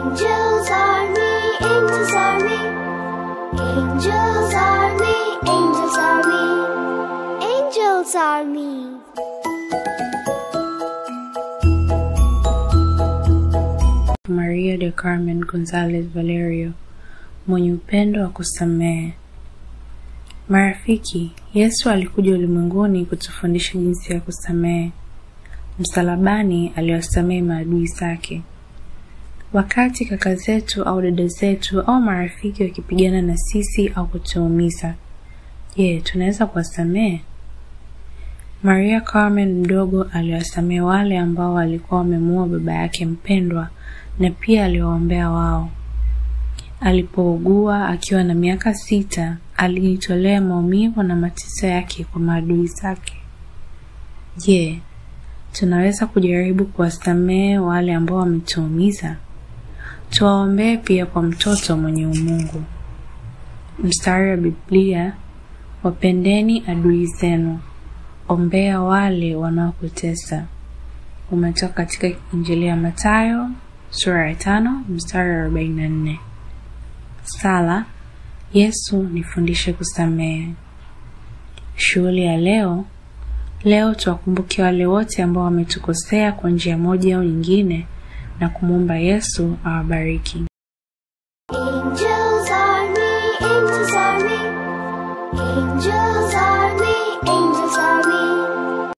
Angels army, angels army. Angels army, angels army. Angels army. Maria de Carmen Gonzalez Valerio, mwenye upendo wa kusamehe. Marafiki, Yesu alikuja ulimwenguni kutufundisha jinsi ya kusamehe. Msalabani aliwasamehe maadui zake. Wakati kaka zetu au dada zetu au marafiki wakipigana na sisi au kutuumiza, je, tunaweza kuwasamehe? Maria Carmen mdogo aliwasamehe wale ambao walikuwa wamemuua baba yake mpendwa na pia aliwaombea wao. Alipougua akiwa na miaka sita, alijitolea maumivu na mateso yake kwa maadui zake. Je, tunaweza kujaribu kuwasamehe wale ambao wametuumiza? Tuwaombee pia kwa mtoto mwenye umungu. Mstari wa Biblia, wapendeni adui zenu, ombea wale wanaokutesa. Umetoka katika Injili ya Mathayo sura ya tano mstari wa arobaini na nne. Sala, Yesu nifundishe kusamehe. Shughuli ya leo, leo tuwakumbuke wale wote ambao wametukosea kwa njia moja au nyingine na kumwomba Yesu awabariki.